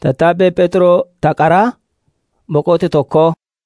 Tattaabbee Pheexroo Taqaraa Boqote tokko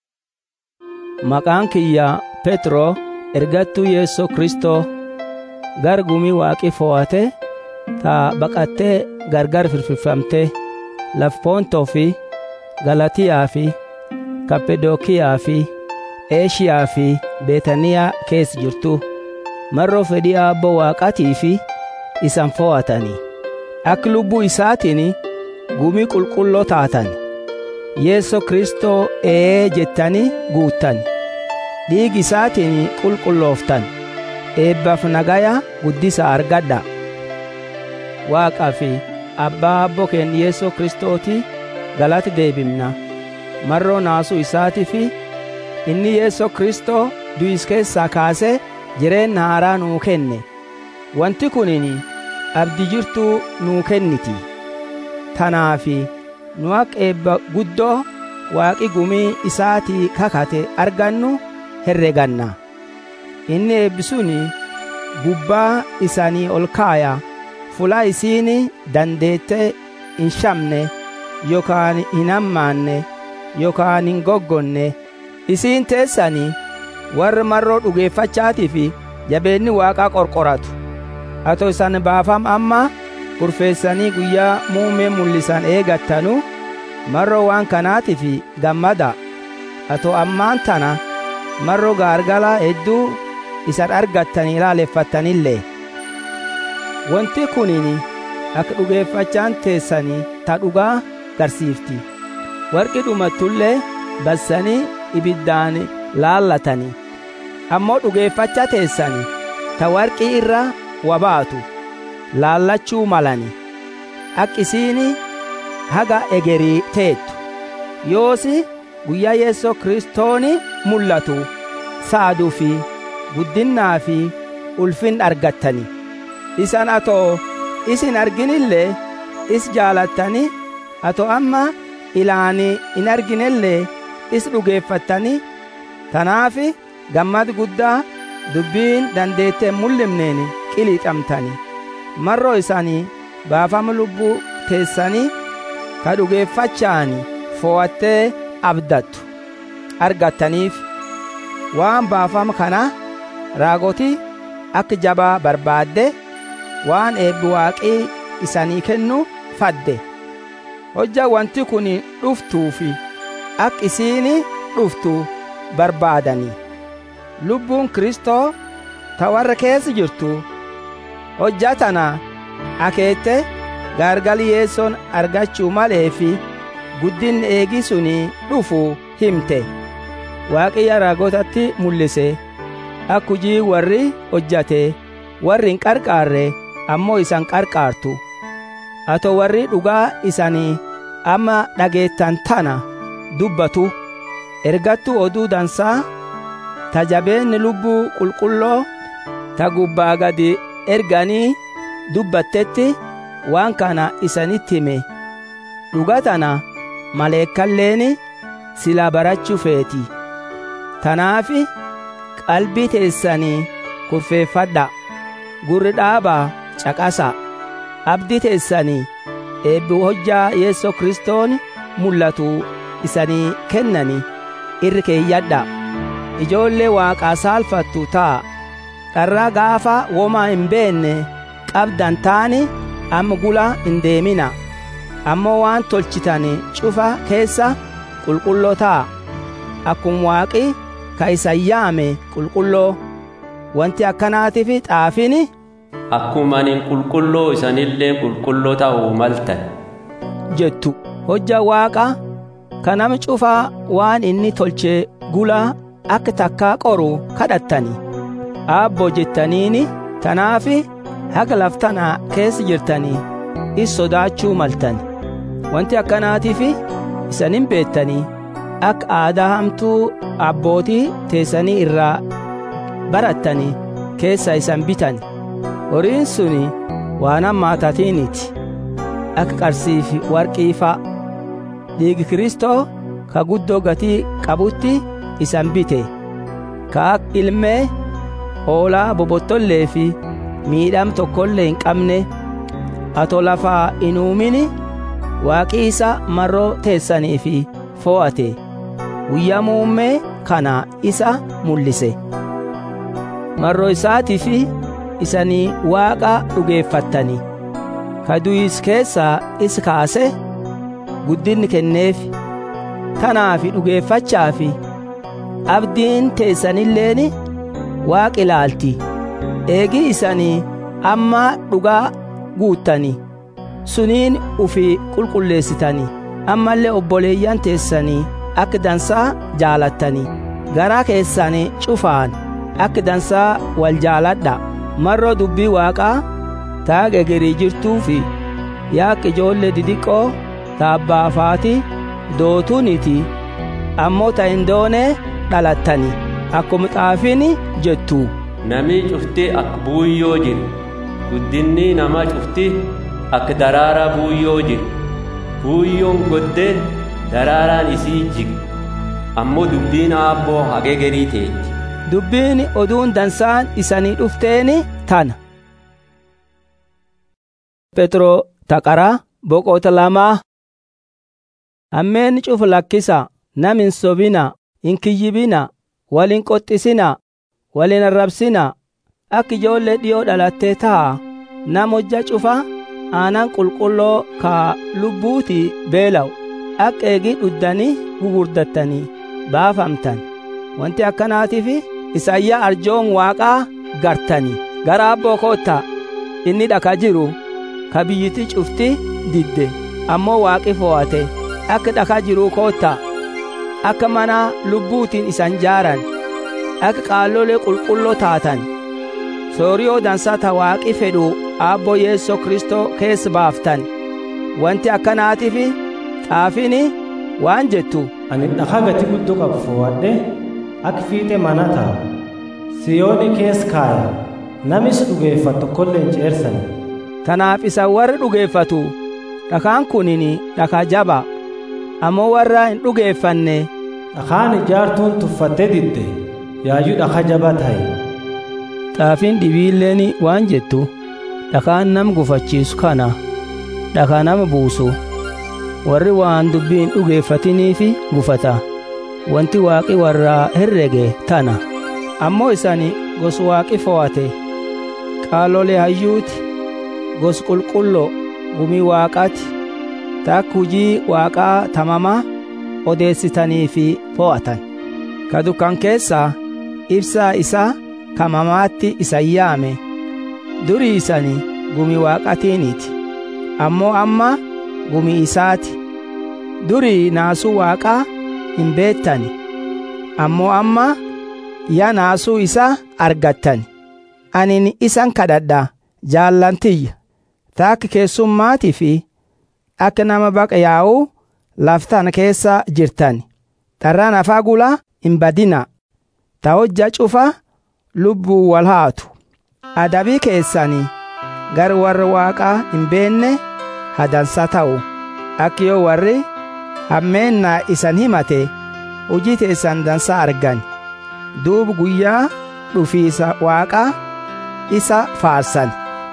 Maqaan kiyya Pheexroo ergattuu Yeessoo Kristoo gar gumii waaqii fo'ate ta baqattee gargar firfirfamtee laf Poontoo fi Galatiyaa fi Kappadookiyaa fi Eeshiyaa fi Beetaniyaa keessa jirtu marroo fedhii Aabboo Waaqaatii fi isan fo'atanii akka lubbuu isaatiin gumii qulqulloo taatan Yeessoo Kristoo ee jettanii guuttan dhiigi isaatiin qulqullooftan eebbaaf nagaya guddisa argadha Waaqaa fi Abbaa Abboo keenya Yeessoo Kristooti galati deebimna marroo naasuu isaatii fi inni Yeessoo Kristoo du'is keessaa kaasee jireenya haaraa nuu kenne wanti kunin abdii jirtuu nuu kenniti tanaafi nu akka eebba guddoo waaqi gumii isaatii kakate argannu herreganna inni eebbisuni gubbaa isanii ol kaaya fula isiin dandeette hin shamne yookaan hin hammaanne yookaan hin goggonne isiin teessanii warra marroo dhugeeffachaatii fi jabeenni waaqaa qorqoratu atoo isan baafam amma kurfeessanii guyyaa muumee mul'isan eegattanu marroo waan kanaatiif gammada atoo ammaan tana marroo gaargalaa hedduu isan argattanii ilaaleffattanillee wanti kunin akka dhugeeffachaan teessanii ta dhugaa garsiifti warqi dhumattullee bassanii ibiddaan laallatanii ammoo dhugeeffacha teessanii ta warqii irra wabaatu laallachuu malani akka isiin haga egerii teettu yoosi guyyaa yeessoo kristooni mul'atu saaduu fi guddinnaa fi ulfin argattani isan atoo isin arginillee is jaalattani atoo amma ilaani in arginellee is dhugeeffattani tanaafi gammad guddaa dubbiin dandeettee mul'imneen qiliixamtani marroo isaanii baafama lubbuu teessanii ka dhugeeffachaani fo'attee abdattu argattaniif waan baafama kana raagoti akka jabaa barbaadde waan eebbi waaqii isanii kennu fadde hojja wanti kun dhuftuufi akka isiin dhuftu barbaadanii lubbuun kristoo ta warra keessa jirtu hojja tana akeette gaargali yeessoon argachuu malee fi guddinni eegi suni dhufu himte waaqiyya raagotatti mul'ise akka hujii warri hojjate warri hin qarqaarre ammoo isan qarqaartu ato warri dhugaa isanii amma dhageettan tana dubbatu ergattu oduu dansaa ta jabeenni lubbuu qulqulloo ta gubbaa gadi erganii dubbattetti waan kana isanitti hime dhuga tana maleekkalleen silaa barachuu feeti tanaafi qalbii teessanii kurfeeffadha gurri dhaabaa caqasa abdii teessanii eebbi hojjaa yeessoo kristoon mul'atu isanii kennani irri keeyyadha ijoollee waaqaa saalfattu ta'a dharraa gaafa womaa hin beenne qabdan taani amma gula hin deemina ammoo waan tolchitan cufa keessa qulqulloo ta'a akkuma waaqi ka isan yaame qulqulloo wanti akkanaatiif xaafini akkuma anin qulqulloo isanillee qulqulloo ta'uu maltan jettu hojja waaqa ka nama cufaa waan inni tolche gula akka takkaa qoru kadhattani aabboo jettaniini tanaafi haga laftanaa keessa jirtanii is sodaachuu maltan wanti akkanaatiif isanin beettanii akka aadaa hamtuu abbootii teessanii irraa barattanii keessa isan bitan horiin suni waan hammaatatiiniti akka qarsiifi warqii fa'a dhiigi kristoo ka guddoo gatii qabutti isan bite ka akka ilmee hoolaa bobottollee fi miidham tokkollee hin qabne ato lafaa hin uumini waaqii isa marroo teessanii fi fo'ate guyyaa muummee kana isa mul'ise marroo isaatii fi isanii waaqa dhugeeffattanii ka du'is keessaa is kaase guddinni kenneef tanaafi dhugeeffachaafi abdiin teessanilleen waaqi ilaalti eegi isanii amma dhugaa guuttanii suniin ufi qulqulleessitanii ammallee obboleeyyan teessanii akka dansaa jaalattanii garaa keessanii cufaan akka dansaa wal jaaladha marroo dubbii waaqaa taage gerii jirtuu fi yaaq ijoollee didiqqoo taabbaafaati dootuniti ammoo ta hin doone dhalattani akkuma xaafiin jettu Namni cufti akka buuyyoo jiru. Guddinni namaa cufti akka daraaraa buuyyoo jiru. Buuyyoon goddee daraaraan isii jigi. Ammoo dubbiin aabboo hagee gerii teetti. dubbiin oduun dansaan isanii dhufteeni tana Petro taqaraa boqota lamaa Ammeen cufu lakkisa nam hin sobina hin kiyyibina wal hin qoxxisina wal hin arrabsina akka ijoollee dhiyoo dhalattee ta'a nam hojja cufa aanan qulqulloo ka lubbuuti beela'u akka eegii dhuddanii gugurdattanii baafamtan wanti akkanaatiif isayyaa arjoon waaqaa gartanii gara abboo kootta inni dhaka jiru ka biyyiti cufti didde ammoo waaqi fo'ate akka dhaka jiruu kootta akka mana lubbuutiin isan jaaran akka qaallolee qulqulloo taatan sooriyoo dansaa ta waaqi fedhu aabboo yeessoo kristoo keessa baaftan wanti akkanaatiif xaafiin waan jettu ani dhakaa gati guddoo qabu fo'adhe akka fiixee mana ta'a siyooni kees kaaya namis dhugeeffatu tokkollee hin ceersan Kanaaf isa warri dhugeeffatu dhakaan kunin dhakaa jaba ammoo warra hin dhugeeffanne dhakaan ijaartuun tuffattee didde yaayyuu dhakaa jaba ta'e xaafiin dhibiilleen waan jettu dhakaan nam gufachiisu kana dhakaa nama buusu warri waan dubbii hin dhugeeffatiniifi gufata wanti waaqi warraa herrege tana ammoo isani gos waaqi fo'ate qaalolee hayyuuti gos qulqulloo gumii waaqaati takka hujii waaqaa tamamaa odeessitanii fi fo'atan ka dukkan keessaa ibsaa isaa kamamaatti isa yaame durii isani gumii waaqatiiniti ammoo amma gumii isaati durii naasuu waaqaa hin beettani ammoo amma yaa naasuu isaa argattani anin isan kadhadha jaallantiyya taakka keessummaatii fi akka nama baqa yaa'uu laftan keessa jirtan dharraan afaa gulaa hin badina ta hojja cufa lubbuu wal haatu adabii keessanii gar warra waaqaa hin beenne hadansa ta'u akka yoo warri hammeennaa isan himate hujii teessan dansa argan duubu guyyaa dhufiisa waaqaa isa faarsan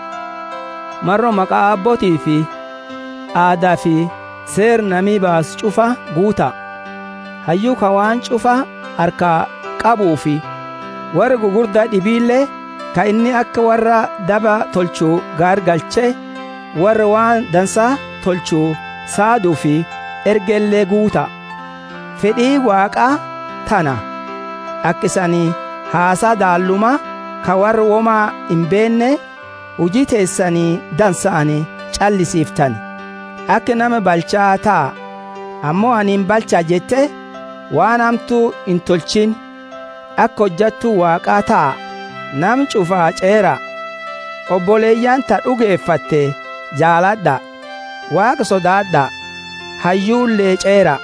marro maqaa abbootii fi aadaa fi seer namii baas cufa guuta hayyuu ka waan cufa harkaa qabuu fi warra gugurdaa dhibiillee ka inni akka warra daba tolchuu gaargalchee warra waan dansaa tolchuu saaduu fi ergellee guuta fedhii waaqaa tana akka isanii haasaa daalluma ka warra womaa hin beenne hujii teessanii dansa'anii callisiiftan akka nama balchaa ta'a ammoo ani hin balchaa jette waan hamtuu hin tolchin akka hojjattuu waaqaa ta'a nam cufaa ceera obboleeyyan ta dhugeeffatte jaaladha waaqa sodaadha hayyuullee ceera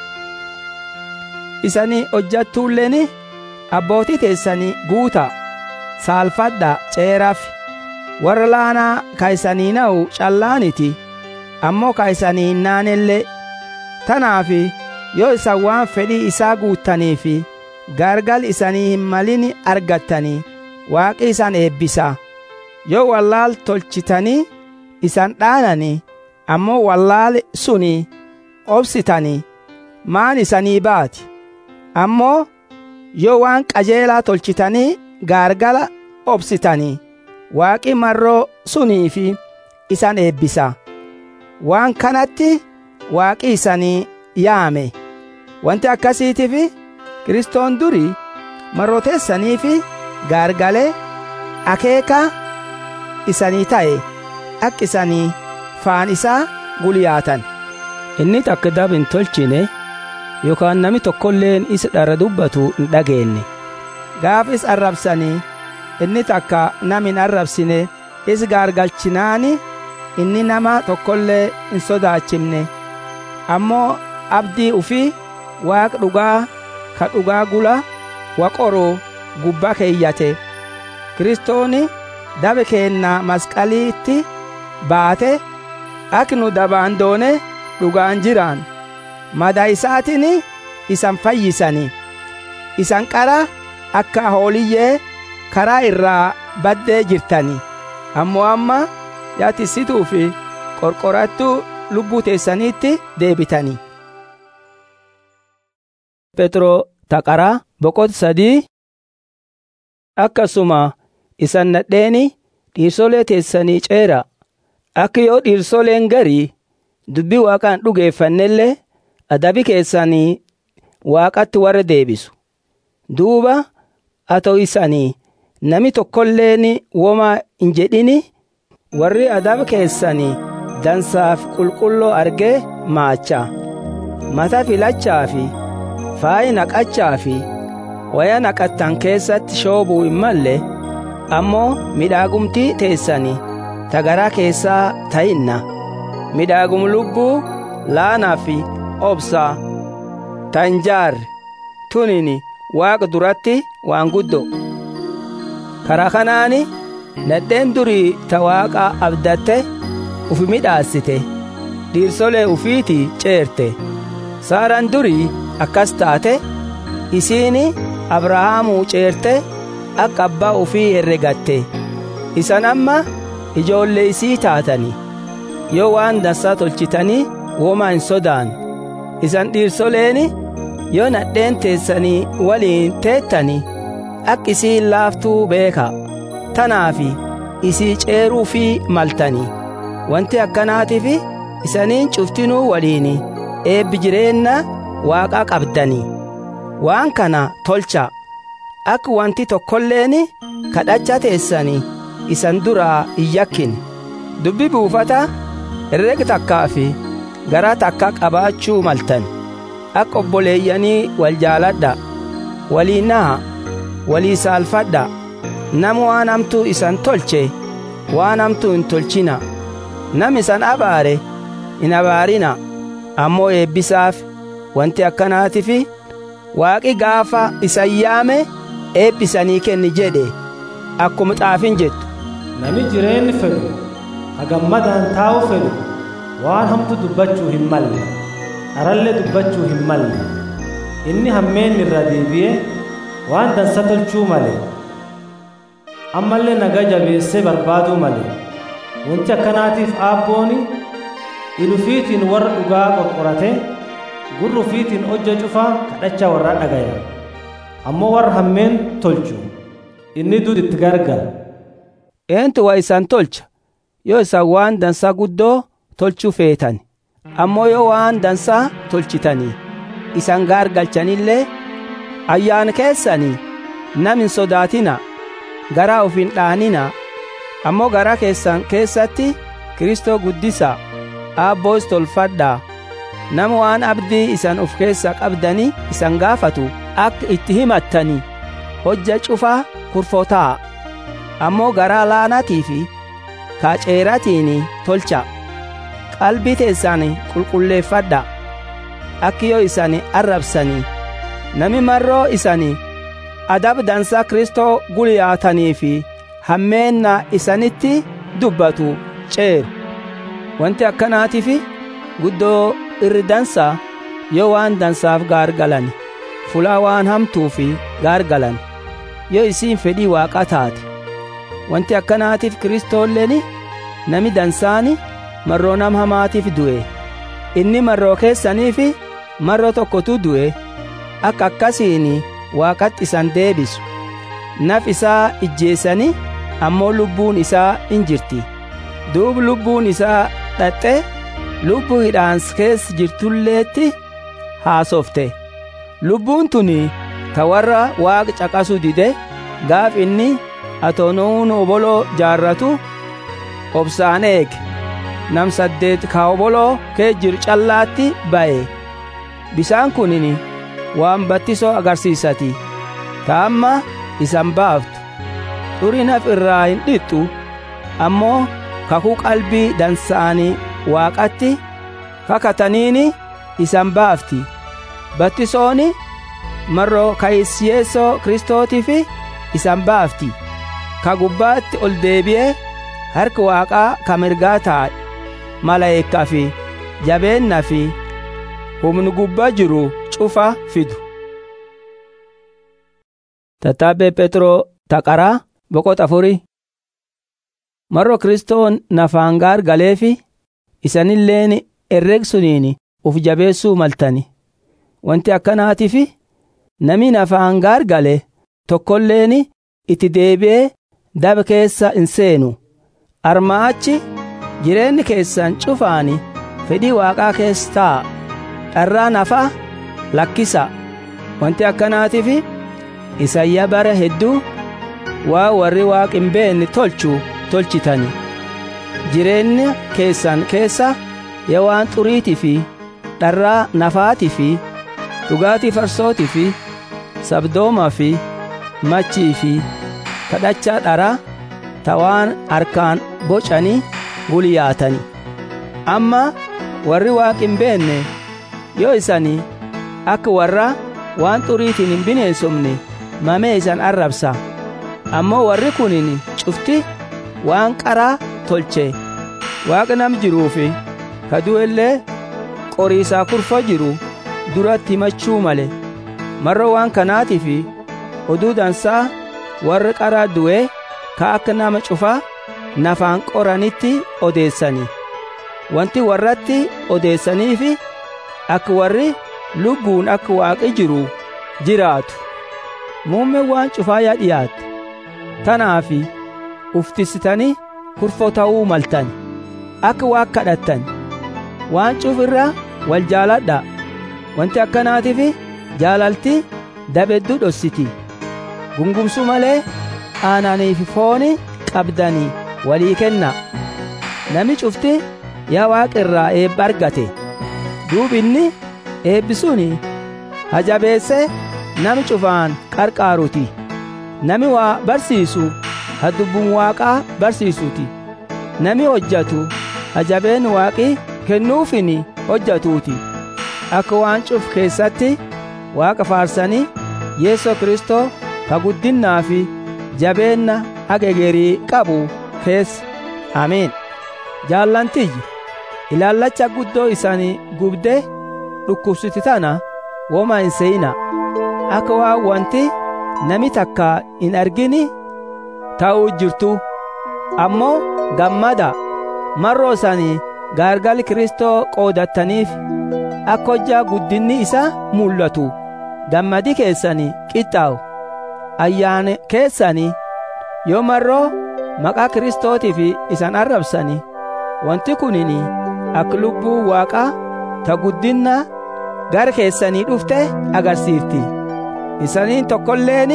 isanii hojjattuulleen abbootii teessanii guuta saalfadha ceeraaf warra laanaa ka isanii na'u callaaniti ammoo ka isanii hin naanellee tanaaf yoo isan waan fedhii isaa guuttaniif gargal isanii hin malin argattanii waaqi isan eebbisa yoo wallaal tolchitanii isan dhaananii ammoo wallaale suni obsitanii maan isanii baati ammoo yoo waan qajeelaa tolchitanii gaargala obsitanii waaqi marroo sunii fi isan eebbisa waan kanatti waaqi isanii yaame wanti akkasiitiif kiristoon durii marroteessanii fi gaargalee akeeka isanii ta'e akka isanii faan isaa guliyaatan inni takka dab hin tolchine yookaan nami tokkolleen isa dharra dubbatu hin dhageenye gaafis arrabsanii inni takka nam hin arrabsine is gaargalchinaani inni nama tokkollee hin sodaachifne ammoo abdii ufii waaq dhugaa ka dhugaa gula waqoroo gubbaa keeyyate kiristooni dabe keenna masqaliitti baate ak nu dabaan doone dhugaan jiraan mada isaatiin isan fayyisani isan qara akka hooliyyee karaa irraa baddee jirtani ammoo amma yaatisituu fi qorqorattuu lubbuu teessaniitti deebitani petro taqaraa boqot sadii akkasuma isan nadheeni dhiirsolee teessanii ceera akka yoo dhiirsoleen garii dubbii waaqaan dhugeeffannellee adabi keessanii waaqatti warra deebisu duuba atoo isanii nami tokkolleen womaa hin jedhini warri adaba keessanii dansaaf qulqulloo argee maacha mata filachaa fi faayi naqachaa fi waya naqattan keessatti shoobuu hin malle ammoo midhaagumtii teessanii tagaraa keessaa ta'inna midhaagum lubbuu laanaa fi obsaa tanjaar tunin waaqa duratti waan guddo karaa kanaani nadheen durii ta waaqa abdatte ufi midhaassite dhiirsolee ufiiti ceerte saaraan durii akkas taate isiini abrahaamuu ceerte akka abbaa ufii herregatte isan amma ijoollee isii taatani yoo waan dansaa tolchitanii womaa hin sodaan isan dhiirsoleeni yoo nadheen teessanii waliin teettani akka isii laaftuu beeka tanaafi isii ceeruu fi maltani wanti akkanaatiif isaniin cuftinuu waliin eebbi jireenna waaqaa qabdani waan kana tolcha akka wanti tokkolleen kadhacha teessanii isan duraa hin yakkin dubbi buufata herreg takkaa fi garaa takka qabaachuu maltan akka obboleeyyanii wal jaaladha walii naha walii saalfadha nama waan hamtuu isan tolche waan hamtuu hin tolchina nam isan abaare hin abaarina ammoo eebbisaaf wanti akkanaatiif waaqi gaafa isan yaame eebbisanii kenni jedhe akkuma xaafin jettu nami jireenni fedhu hagammadaan taa'u fedhu waan hamtu dubbachuu hin malle dharallee dubbachuu hin malle inni hammeen irra deebi'ee waan dansa tolchuu male ammallee nagaa jabeessee barbaaduu male wanti akkanaatiif aabbooni ilufiitiin warra dhugaa qorqorate gurrufiitiin hojja cufaa kadhacha warra dhagaya ammoo warra hammeen tolchu inni duud itti gargara eentu waa isan tolcha yoo isan waan dansaa guddoo tolchuu feetan ammoo yoo waan dansaa tolchitanii isan gaargalchanillee ayyaana keessanii nam hin sodaatina garaa uf hin dhaanina ammoo garaa keessan keessatti kristoo guddisa aabboos tolfadhaa nama waan abdii isan uf keessa qabdanii isan gaafatu akka itti himattanii hojja cufaa kurfotaa ammoo garaa laanatii fi kaaceeratiin tolcha qalbii teessan qulqulleeffadha akki yoo isan arrabsanii nami marroo isanii adab dansaa kristoo guliyaatanii fi hammeenna isanitti dubbatu ceeru wanti akkanaatiif guddoo irri dansaa yoo waan dansaaf gaargalan fulaa waan hamtuu fi gaargalan yoo isiin fedhii waaqaa taate wanti akkanaatiif kristoolleen nami dansaani marroo nam hamaatiif du'e inni marroo keessaniif marroo tokkotu du'e akka akkasiin waaqatti isan deebisu naf isaa ijjeessanii ammoo lubbuun isaa in jirti duub lubbuun isaa dhaxxe lubbuu hidhaans keessa jirtulleetti haasofte lubbuun tuni ta warra waaqa caqasu dide gaaf inni atoonuun oboloo jaarratu obsaan eege nam saddeet ka oboloo kee jiru callaatti ba'e bisaan kunin waan battisoo agarsiisati ta amma isan baaftu xurii naf irraa hin dhixxu ammoo kakuu qalbii dansaanii waaqatti kakataniini isan baafti battisooni marroo kayisyeessoo kristootiif isan baafti ka gubbaatti ol deebi'ee harki waaqaa ka mirgaa taa'e malaa'ikkaa fi jabeennaa fi humni gubbaa jiru cufa fidu. Tattaabbee Pheexroo taqaraa boqota afurii marro kristoon nafaan gaar galeefi isanilleen herreegsuniin uf jabeessuu maltani wanti akkanaatiif nami nafaan gaar gale tokkolleen itti deebi'ee daba keessa hin seenu armaachi jireenyi keessan cufaani fedhii waaqaa keessa taa'a dharraa nafa lakkisa wanti akkanaatiif isayyaa bara hedduu waa warri waaq hin beenne tolchu tolchitani jireenya keessan keessa yaa waan xuriitii fi dharraa nafaatii fi dhugaatii farsootii fi sabdoomaa fi machii fi kadhachaa dharaa ta waan harkaan bocanii gulyaatani amma warri waaq hin beenne yoo isanii akka warra waan xuriitiin hin bineensofne mamee isan arrabsa ammoo warri kunin cufti waan qaraa tolche waaqa nam jiruufi kadu'ellee qoriisaa kurfa jiru duratti himachuu male marro waan kanaatiif oduu dansaa warri qaraa du'e ka akka nama cufaa nafaan qoranitti odeessani wanti warratti odeessaniif akka warri lubbuun akka waaqi jiru jiraatu muummee waan cufaa yaa dhiyaatte tanaafi uftisitanii kurfoo ta'uu maltan akka waaq kadhattan waan cuf irra wal jaaladha wanti akkanaatiif jaalalti dabedduu dhossiti gungumsu malee aananiif fooni qabdanii walii kenna nami cufti yaa waaqa irraa eebba argate duub inni eebbisuun hajabeesse nami cufaan qarqaaruti nami waa barsiisu hadubbun waaqaa barsiisuti nami hojjatu hajabeen waaqi kennuufin hojjatuuti akka waan cuf keessatti waaqa faarsanii yeesoo kristoo ka guddinnaa fi jabeenna agegerii qabu keessa amiin jaallantiyyi ilaallacha guddoo isanii gubde dhukkubsiti tana woma hin seeyina akka waan wanti nami takka hin argini ta'uu jirtu ammoo gammada marroo isanii gaargal kristoo qoodattaniif akka hojjaa guddinni isa mul'atu gammadi keessanii qixxaawu ayyaana keessanii yoo marroo maqaa kristootiif isan arrabsani wanti kunin akka lubbuu waaqaa ta guddinna gara keessanii dhufte agarsiifti isaniin tokkolleen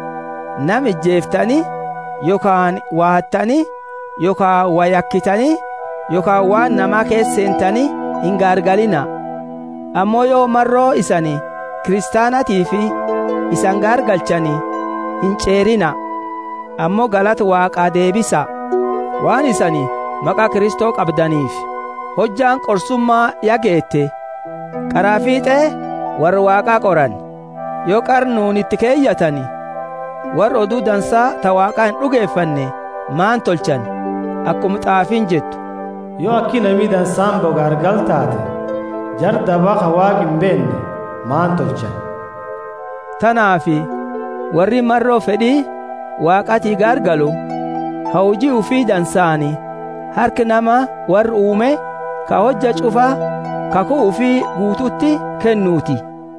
nam ijjeeftanii yookaan waattanii yookaan wayakkitanii yookaan waan namaa keesseentanii hin gaargalina ammoo yoo marroo isanii kiristaanatii fi isan gaargalchanii hin ceerina ammoo galata waaqaa deebisa waan isanii maqaa kristoo qabdaniif hojjaan qorsummaa yageette qaraa fiixee warra waaqaa qoran yoo qarnuun itti keeyyatani warra oduu dansaa ta waaqaa hin dhugeeffanne maan tolchan akkuma xaafiin jettu yoo akki namii dansaan bogaargal taate jar dabaqa waaq hin beenne maan tolchan tanaafi warri marroo fedhii waaqatii gaargalu hawjii ufii dansaani harki nama warri uume ka hojja cufaa kakuu fi guututti kennuuti.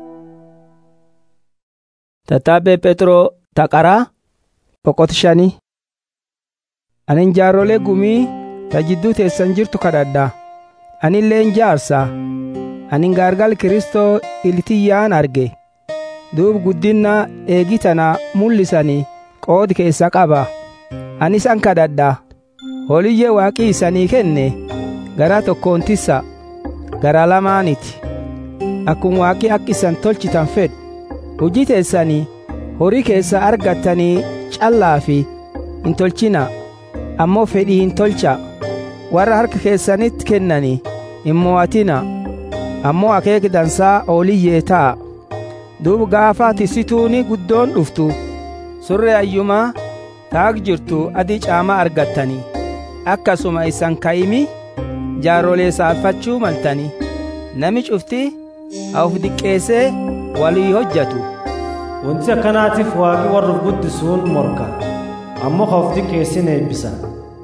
Tattaabbee Pheexroo taqaraa boqot shanii. Anin jaarrolee gumii ta jidduu teessan jirtu kadhadha. Anilleen jaarsa. Anin gaargal Kiristoo iltiyyaan arge. Duub guddinna eegi tana mul'isanii qoodi keessa qaba. Ani isan kadhadha. Holiyyee waaqii isanii kenne garaa tokkoon tissa garaa lamaaniti. Akkuma waaqii akka isan tolchitan fedhu. Hojii teessanii horii keessa argattanii callaa fi hin tolchina. Ammoo fedhii hin tolcha. Warra harka keessanitti kennanii hin mo'atina. Ammoo akeeki dansaa ooliyyee ta'a. Duuba gaafa tisituuni guddoon dhuftu surree ayyumaa taag jirtu adii caamaa argattanii. Akkasuma isan ka'imi jaarrolee saalfachuu maltanii. Nami cufti of diqqeessee walii hojjatu. Wanti akkanaatiif waaqi warra guddisuun morka. Ammoo ka of diqqeessin eebbisa.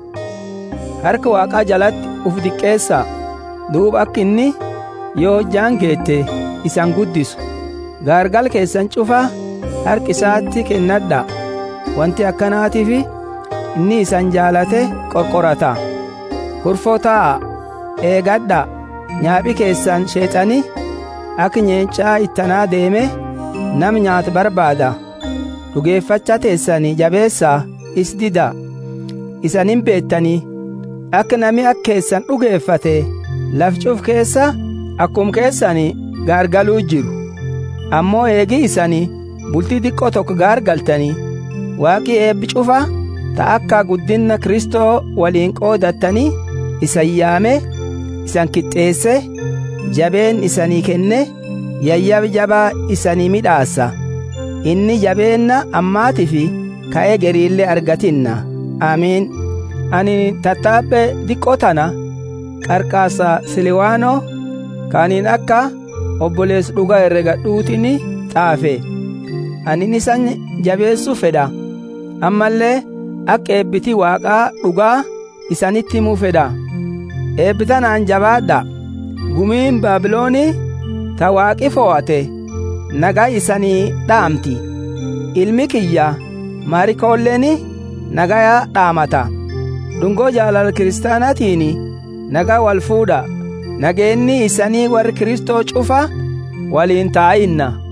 Harka waaqaa jalatti uf diqqeessaa. Duuba akka inni yoo hojjaan geette isan guddisu. Gaargal keessan cufaa harki isaatti kennadha. Wanti akkanaatiif inni isan jaalate qorqorata. Kurfoo taa'a eegadha nyaaphi keessan sheexani akka nyeencaa ittanaa deeme nam nyaata barbaada. Dhugeeffacha teessanii jabeessaa is dida. Isanin beettanii akka nami akka keessan dhugeeffate lafcuuf keessa akkum keessanii gaargaluu jiru. Ammoo eegi isanii bultii xiqqoo tokko gaargaltanii waaqii eebbi cufa ta akka guddinna Kristoo waliin qoodattanii isan yaame isan kixxeesse jabeen isanii kenne yayyab jabaa isanii midhaassa inni jabeenna ammaatii fi ka'ee geriillee argatinna amiin ani tattaabbe diqqoo tana qarqaasa siliwaanoo kaaniin akka obbolees dhuga herregadhuutini xaafe anin isan jabeessuu fedha ammallee akka eebbiti waaqaa dhugaa isanitti himuu fedha eebbitanaan jabaadha gumiin baabiloonii ta waaqi fo'ate nagaa isanii dhaamti ilmi kiyya maarikoolleen nagaya dhaamata dhungoo jaalala kiristaanaatiin nagaa wal fuudha nageenni isanii warri kristoo cufa waliin taa'inna